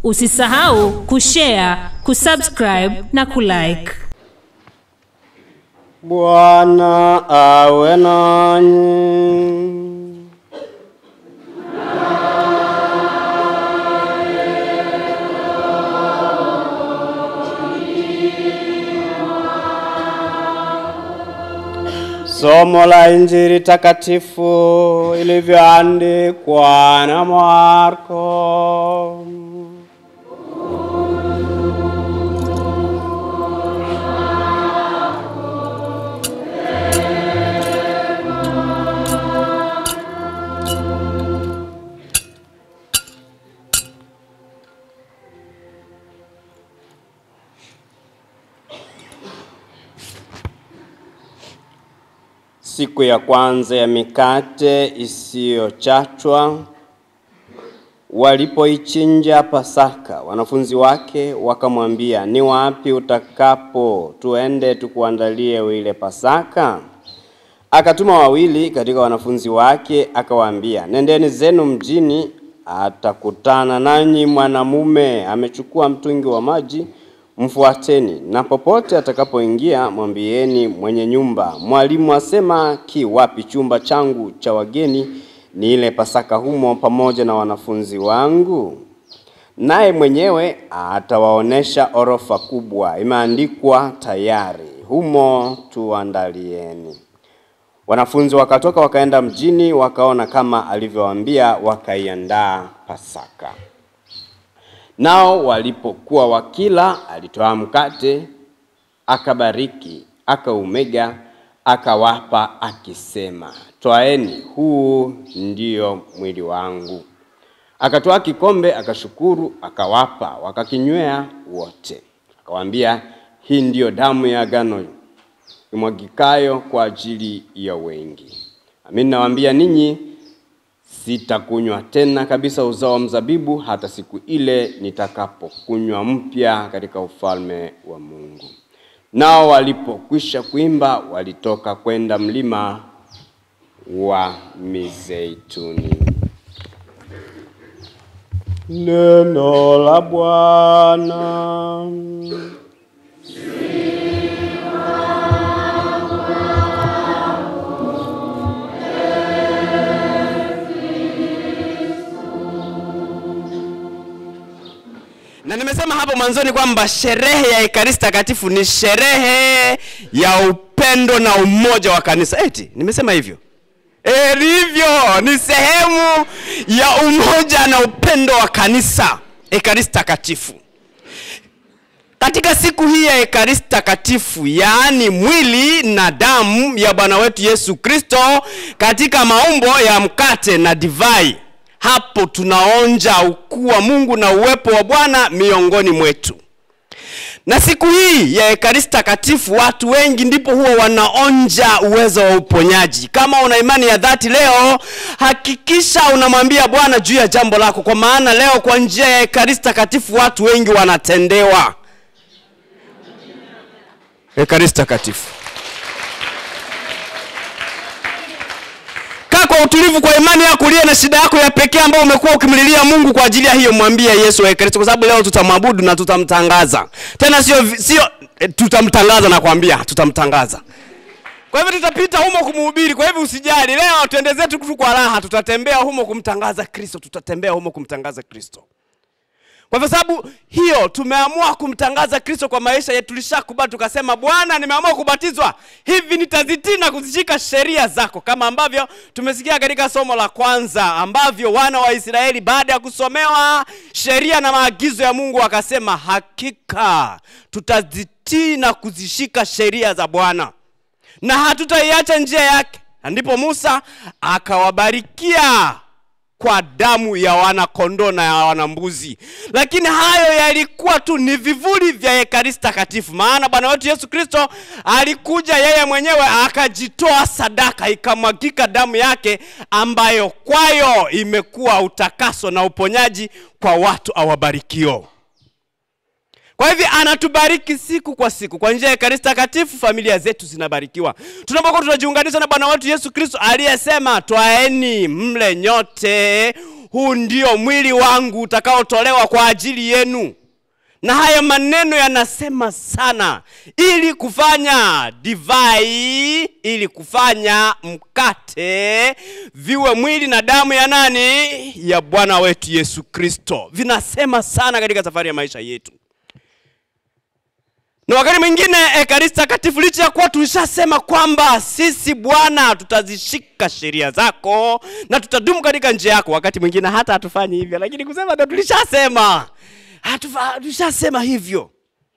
Usisahau kushare, kusubscribe na kulike. Bwana awe nanyi. Somo la Injili takatifu ilivyoandikwa na Marko. Siku ya kwanza ya mikate isiyochachwa, walipoichinja Pasaka, wanafunzi wake wakamwambia, ni wapi utakapo tuende tukuandalie ile Pasaka? Akatuma wawili katika wanafunzi wake, akawaambia, nendeni zenu mjini, atakutana nanyi mwanamume amechukua mtungi wa maji mfuateni, na popote atakapoingia mwambieni mwenye nyumba, mwalimu asema, ki wapi chumba changu cha wageni, ni ile Pasaka humo pamoja na wanafunzi wangu? Naye mwenyewe atawaonesha orofa kubwa, imeandikwa tayari, humo tuandalieni. Wanafunzi wakatoka wakaenda mjini, wakaona kama alivyowaambia, wakaiandaa Pasaka. Nao walipokuwa wakila, alitoa mkate, akabariki, akaumega, akawapa, akisema, twaeni, huu ndiyo mwili wangu. Akatoa kikombe, akashukuru, akawapa, wakakinywea wote. Akawaambia, hii ndiyo damu ya agano imwagikayo kwa ajili ya wengi. Amin, nawaambia ninyi sitakunywa tena kabisa uzao wa mzabibu hata siku ile nitakapokunywa mpya katika ufalme wa Mungu. Nao walipokwisha kuimba, walitoka kwenda mlima wa Mizeituni. Neno la Bwana. na nimesema hapo mwanzoni kwamba sherehe ya ekaristi takatifu ni sherehe ya upendo na umoja wa kanisa eti nimesema hivyo e, ndivyo ni sehemu ya umoja na upendo wa kanisa ekaristi takatifu katika siku hii ya ekaristi takatifu yaani mwili na damu ya bwana wetu yesu kristo katika maumbo ya mkate na divai hapo tunaonja ukuu wa mungu na uwepo wa bwana miongoni mwetu na siku hii ya ekaristi takatifu watu wengi ndipo huwa wanaonja uwezo wa uponyaji kama una imani ya dhati leo hakikisha unamwambia bwana juu ya jambo lako kwa maana leo kwa njia ya ekaristi takatifu watu wengi wanatendewa ekaristi takatifu kaa kwa utulivu kwa imani yako uliye na shida yako ya pekee ambayo umekuwa ukimlilia mungu kwa ajili ya hiyo mwambie yesu wa ekaristi kwa sababu leo tutamwabudu na tutamtangaza tena sio vi- sio eh, tutamtangaza nakwambia tutamtangaza kwa hivyo tutapita humo kumuhubiri kwa hivyo usijali leo tuende zetu tu kwa raha tutatembea humo kumtangaza kristo tutatembea humo kumtangaza kristo kwa sababu hiyo tumeamua kumtangaza kristo kwa maisha yetu tulishakubali tukasema bwana nimeamua kubatizwa hivi nitazitii na kuzishika sheria zako kama ambavyo tumesikia katika somo la kwanza ambavyo wana wa israeli baada ya kusomewa sheria na maagizo ya mungu wakasema hakika tutazitii na kuzishika sheria za bwana na hatutaiacha njia yake na ndipo musa akawabarikia kwa damu ya wanakondoo na ya wanambuzi lakini hayo yalikuwa tu ni vivuli vya ekaristi takatifu maana bwana wetu yesu kristo alikuja yeye mwenyewe akajitoa sadaka ikamwagika damu yake ambayo kwayo imekuwa utakaso na uponyaji kwa watu awabarikio kwa hivyo anatubariki siku kwa siku kwa njia ya ekaristi takatifu familia zetu zinabarikiwa tunapokuwa tunajiunganisha na bwana wetu yesu kristo aliyesema twaeni mle nyote huu ndio mwili wangu utakaotolewa kwa ajili yenu na haya maneno yanasema sana ili kufanya divai ili kufanya mkate viwe mwili na damu ya nani ya bwana wetu yesu kristo vinasema sana katika safari ya maisha yetu na wakati mwingine ekaristi takatifu licha ya kuwa tulishasema kwamba sisi bwana tutazishika sheria zako na tutadumu katika njia yako wakati mwingine hata hatufanyi hivyo lakini kusema ndo tulishasema Hatufa- tulishasema hivyo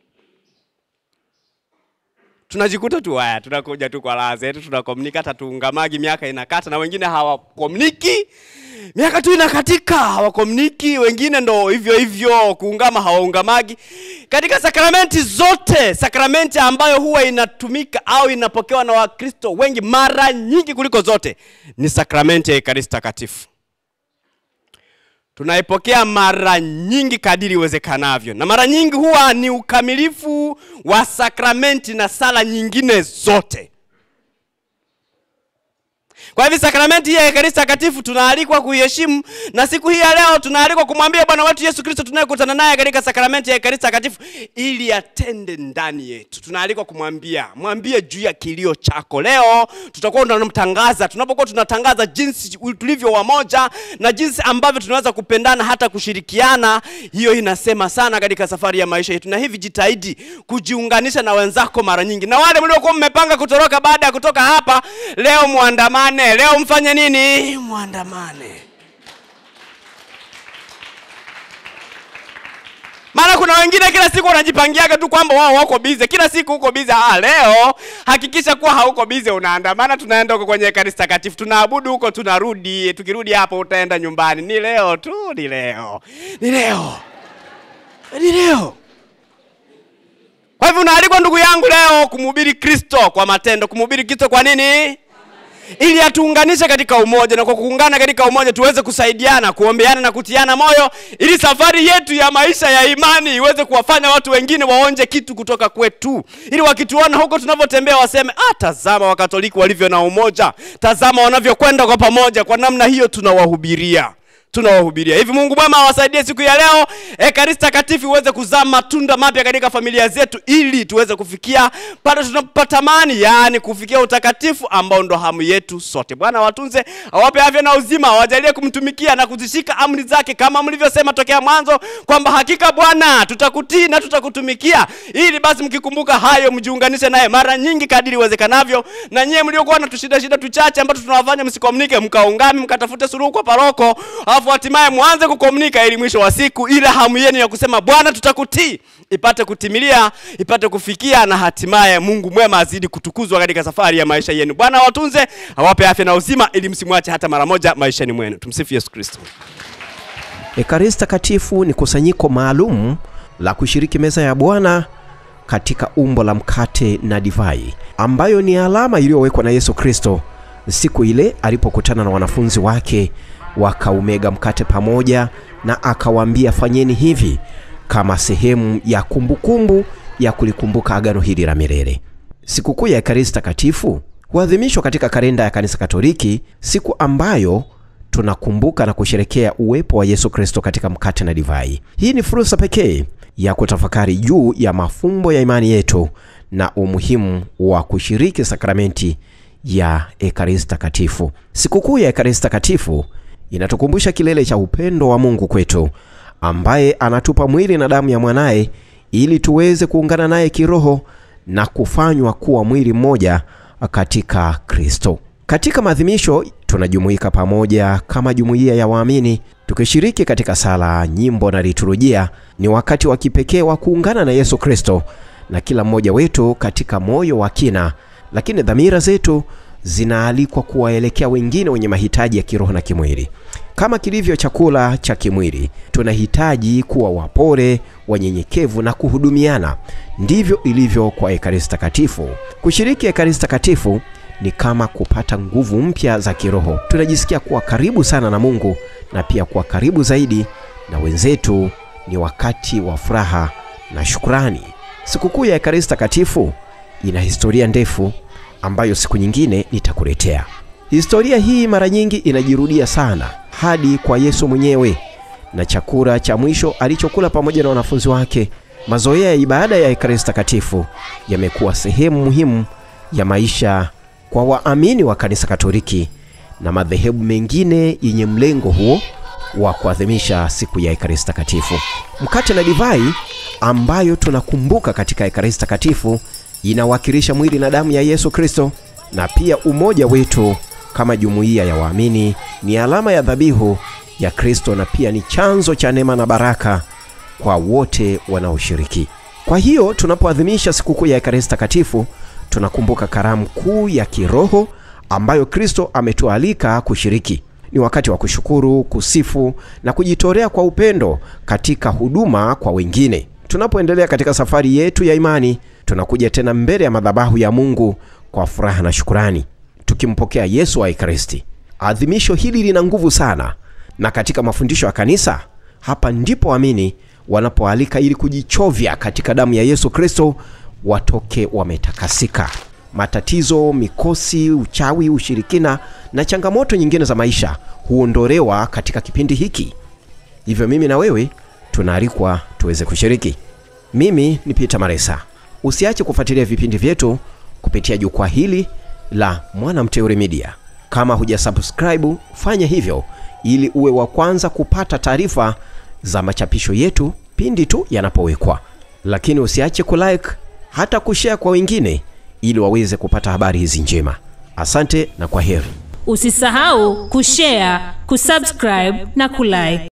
tunajikuta tu haya tunakuja tu kwa raha zetu tunakomunika hata tuungamagi miaka inakata na wengine hawakomuniki miaka tu inakatika hawakomuniki wengine ndo hivyo hivyo kuungama hawaungamagi katika sakramenti zote sakramenti ambayo huwa inatumika au inapokewa na wakristo wengi mara nyingi kuliko zote ni sakramenti ya ekaristi takatifu tunaipokea mara nyingi kadiri iwezekanavyo na mara nyingi huwa ni ukamilifu wa sakramenti na sala nyingine zote kwa hivyo sakramenti hii ya ekaristi takatifu tunaalikwa kuiheshimu na siku hii ya leo tunaalikwa kumwambia bwana wetu yesu kristo tunayekutana naye katika sakramenti ya ekaristi takatifu ili atende ndani yetu tunaalikwa kumwambia mwambie juu ya kilio chako leo tutakuwa tunamtangaza tunapokuwa tunatangaza jinsi tulivyo wamoja na jinsi ambavyo tunaweza kupendana hata kushirikiana hiyo inasema sana katika safari ya maisha yetu na hivi jitahidi kujiunganisha na wenzako mara nyingi na wale mliokuwa mmepanga kutoroka baada ya kutoka hapa leo muandamane leo mfanye nini muandamane maana kuna wengine kila siku wanajipangiaga tu kwamba wao wako bize kila siku huko bize ah, leo hakikisha kuwa hauko bize unaandamana tunaenda huko kwenye ekaristi takatifu tunaabudu huko tunarudi tukirudi hapo utaenda nyumbani ni leo tu ni leo ni leo ni leo kwa hivyo unaalikwa ndugu yangu leo kumhubiri kristo kwa matendo kumhubiri kristo kwa nini ili atuunganishe katika umoja na kwa kuungana katika umoja tuweze kusaidiana kuombeana na kutiana moyo ili safari yetu ya maisha ya imani iweze kuwafanya watu wengine waonje kitu kutoka kwetu ili wakituona huko tunavyotembea waseme ah, tazama wakatoliki walivyo na umoja tazama wanavyokwenda kwa pamoja kwa namna hiyo tunawahubiria tunawahubiria hivi mungu mwema awasaidie siku ya leo ekaristi takatifu iweze kuzaa matunda mapya katika familia zetu ili tuweze kufikia pale tunapotamani yaani kufikia utakatifu ambao ndo hamu yetu sote bwana watunze awape afya na uzima awajalie kumtumikia na kuzishika amri zake kama mlivyosema tokea mwanzo kwamba hakika bwana tutakutii na tutakutumikia ili basi mkikumbuka hayo mjiunganishe naye mara nyingi kadiri iwezekanavyo na nyie mliokuwa na tushida shida tuchache ambazo tunawafanya msikomunike mkaungami mkatafute suluhu kwa paroko alafu hatimaye mwanze kukomunika ili mwisho wa siku ile hamu yenu ya kusema bwana tutakutii ipate kutimilia ipate kufikia na hatimaye mungu mwema azidi kutukuzwa katika safari ya maisha yenu bwana watunze awape afya na uzima ili msimwache hata mara moja maishani mwenu tumsifu yesu kristo Ekaristi Takatifu ni kusanyiko maalum la kushiriki meza ya Bwana katika umbo la mkate na divai, ambayo ni alama iliyowekwa na Yesu Kristo siku ile alipokutana na wanafunzi wake, wakaumega mkate pamoja na akawaambia, fanyeni hivi kama sehemu ya kumbukumbu ya kulikumbuka agano hili la milele. Sikukuu ya Ekaristi Takatifu huadhimishwa katika kalenda ya Kanisa Katoliki, siku ambayo tunakumbuka na kusherekea uwepo wa Yesu Kristo katika mkate na divai. Hii ni fursa pekee ya kutafakari juu ya mafumbo ya imani yetu na umuhimu wa kushiriki sakramenti ya Ekaristi Takatifu. Sikukuu ya Ekaristi Takatifu inatukumbusha kilele cha upendo wa Mungu kwetu, ambaye anatupa mwili na damu ya mwanaye ili tuweze kuungana naye kiroho na kufanywa kuwa mwili mmoja katika Kristo. Katika maadhimisho tunajumuika pamoja kama jumuiya ya waamini tukishiriki katika sala, nyimbo na liturujia. Ni wakati wa kipekee wa kuungana na Yesu Kristo na kila mmoja wetu katika moyo wa kina, lakini dhamira zetu zinaalikwa kuwaelekea wengine wenye mahitaji ya kiroho na kimwili. Kama kilivyo chakula cha kimwili, tunahitaji kuwa wapole, wanyenyekevu na kuhudumiana. Ndivyo ilivyo kwa Ekaristi Takatifu. Kushiriki Ekaristi Takatifu ni kama kupata nguvu mpya za kiroho. Tunajisikia kuwa karibu sana na Mungu na pia kuwa karibu zaidi na wenzetu. Ni wakati wa furaha na shukrani. Sikukuu ya Ekaristi Takatifu ina historia ndefu ambayo siku nyingine nitakuletea. Historia hii mara nyingi inajirudia sana hadi kwa Yesu mwenyewe na chakula cha mwisho alichokula pamoja na wanafunzi wake. Mazoea ya ibada ya Ekaristi Takatifu yamekuwa sehemu muhimu ya maisha kwa waamini wa Kanisa Katoliki na madhehebu mengine yenye mlengo huo wa kuadhimisha siku ya Ekaristi Takatifu. Mkate na divai ambayo tunakumbuka katika Ekaristi Takatifu inawakilisha mwili na damu ya Yesu Kristo, na pia umoja wetu kama jumuiya ya waamini ni alama ya dhabihu ya Kristo na pia ni chanzo cha neema na baraka kwa wote wanaoshiriki. Kwa hiyo tunapoadhimisha sikukuu ya Ekaristi Takatifu tunakumbuka karamu kuu ya kiroho ambayo Kristo ametualika kushiriki. Ni wakati wa kushukuru, kusifu na kujitolea kwa upendo katika huduma kwa wengine. Tunapoendelea katika safari yetu ya imani, tunakuja tena mbele ya madhabahu ya Mungu kwa furaha na shukurani, tukimpokea Yesu wa Ekaristi. Adhimisho hili lina nguvu sana, na katika mafundisho ya kanisa, hapa ndipo waamini wanapoalika ili kujichovya katika damu ya Yesu Kristo, watoke wametakasika. Matatizo, mikosi, uchawi, ushirikina na changamoto nyingine za maisha huondolewa katika kipindi hiki. Hivyo mimi na wewe tunaalikwa tuweze kushiriki. Mimi ni Peter Maresa. Usiache kufuatilia vipindi vyetu kupitia jukwaa hili la Mwana Mteule Media. Kama hujasubscribe, fanya hivyo ili uwe wa kwanza kupata taarifa za machapisho yetu pindi tu yanapowekwa. Lakini usiache kulike hata kushare kwa wengine ili waweze kupata habari hizi njema. Asante na kwa heri. Usisahau kushare, kusubscribe na kulike.